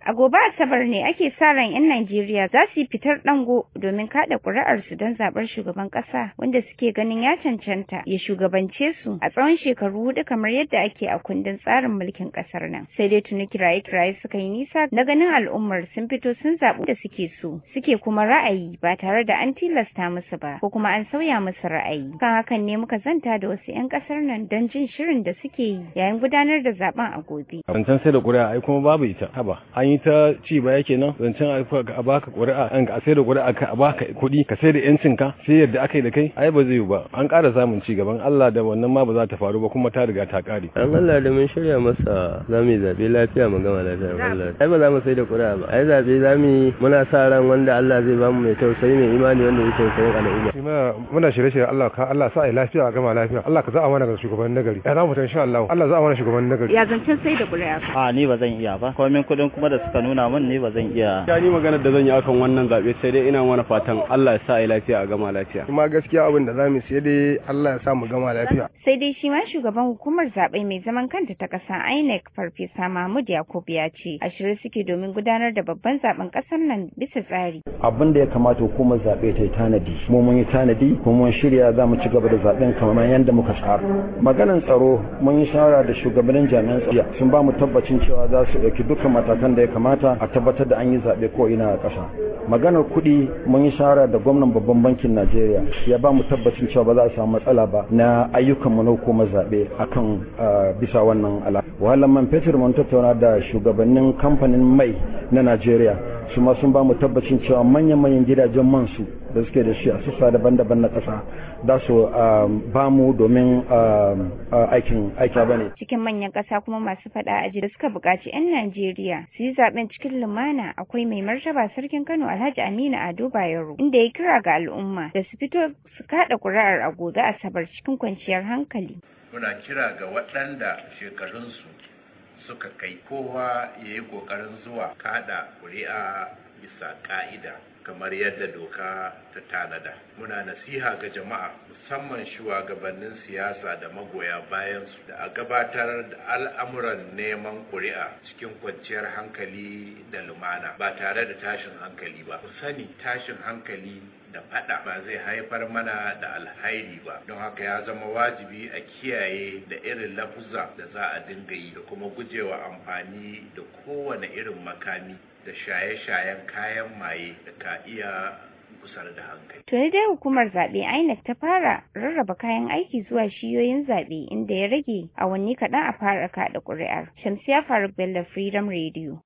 A gobe Asabar ne ake sa ran 'yan Najeriya za su yi fitar dango domin kada ƙuri'arsu don zaɓar shugaban ƙasa wanda suke ganin ya cancanta ya shugabance su a tsawon shekaru hudu kamar yadda ake a kundin tsarin mulkin ƙasar nan. Sai dai tuni kiraye-kiraye suka yi nisa na ganin al'ummar sun fito sun zaɓi da suke so suke kuma ra'ayi ba tare da an tilasta musu ba ko kuma an sauya musu ra'ayi. Kan hakan ne muka zanta da wasu 'yan ƙasar nan don jin shirin da suke yi yayin gudanar da zaben a gobe. Zancen sai da ƙuri'a ai kuma babu ita haba an yi ta ci baya kenan zancen a baka ƙuri'a an a sai da ƙuri'a ka a baka kuɗi ka sai da yancin ka sai yadda aka yi da kai ai ba zai yi ba an ƙara samun ci gaban Allah da wannan ma ba za ta faru ba kuma ta riga ta ƙare. An Allah da mun shirya masa za mu yi zaɓe lafiya mu gama lafiya Allah. Ai ba za mu sai da ƙuri'a ba ai zaɓe za mu yi muna sa ran wanda Allah zai bamu mai tausayi mai imani wanda zai tausayin al'umma. Shi muna shirye-shirye Allah ka Allah sa ai lafiya a gama lafiya Allah ka za a mana ga shugaban nagari. Ya za mu ta insha Allah Allah za a mana shugaban nagari. Ya zancen sai da ƙuri'a. A ni ba zan iya ba. Komin kuɗin kuma da suka nuna min ni ba zan iya. Ya ni maganar da zan yi akan wannan zaɓe sai dai ina mana fatan Allah ya sa ai lafiya a gama lafiya. Kuma gaskiya abin da zamu sai dai Allah ya sa mu gama lafiya. Sai dai shi ma shugaban hukumar zaɓe mai zaman kanta ta ƙasa INEC Farfesa Mahmud Yakub ya ce a shirye suke domin gudanar da babban zaben ƙasar nan bisa tsari. Abin da ya kamata hukumar zaɓe ta yi tanadi. Mu mun yi tanadi kuma mun shirya za mu ci gaba da zaɓen kamar yadda muka tsara. Maganan tsaro mun yi shawara da shugabannin jami'an tsaro sun ba mu tabbacin cewa za su ɗauki dukkan matakan da ya kamata a tabbatar da an yi zaɓe ko ina a ƙasa. Maganar kuɗi mun yi shawara da gwamnan babban bankin Najeriya ya ba mu tabbacin cewa ba za a samu matsala ba na ayyukan mu na hukumar zaɓe akan bisa wannan ala. Wahalar man fetur mun tattauna da shugabannin kamfanin mai na Najeriya su ma sun ba mu tabbacin cewa manyan-manyan gidajen man su da suke da shi a sassa daban-daban na ƙasa za su ba mu domin aikin aiki bane. Cikin manyan ƙasa kuma masu faɗa a da suka buƙaci 'yan Najeriya su yi zaɓen cikin lumana akwai mai martaba sarkin Kano Alhaji Aminu Ado Bayero inda ya kira ga al'umma da su fito su kaɗa ƙuri'ar a gobe Asabar cikin kwanciyar hankali. Muna kira ga waɗanda shekarunsu suka kai kowa ya yi ƙoƙarin zuwa kada ƙuri'a bisa ƙa'ida kamar yadda doka ta tanada muna nasiha ga jama'a musamman shugabannin siyasa da magoya bayansu da a gabatar da al'amuran neman ƙuri'a cikin kwanciyar hankali da lumana ba tare da tashin hankali ba ku sani tashin hankali da fada ba zai haifar mana da alhairi ba don haka ya zama wajibi a kiyaye da irin lafuza da za a dinga yi da kuma gujewa amfani da kowane irin makami da shaye-shayen kayan maye da ka iya kusar da hankali. Tuni dai hukumar zaɓe INEC ta fara rarraba kayan aiki zuwa shiyoyin zaɓe inda ya rage awanni kaɗan a fara kaɗa ƙuri'ar. Shamsiya Faruk Bello Freedom Radio.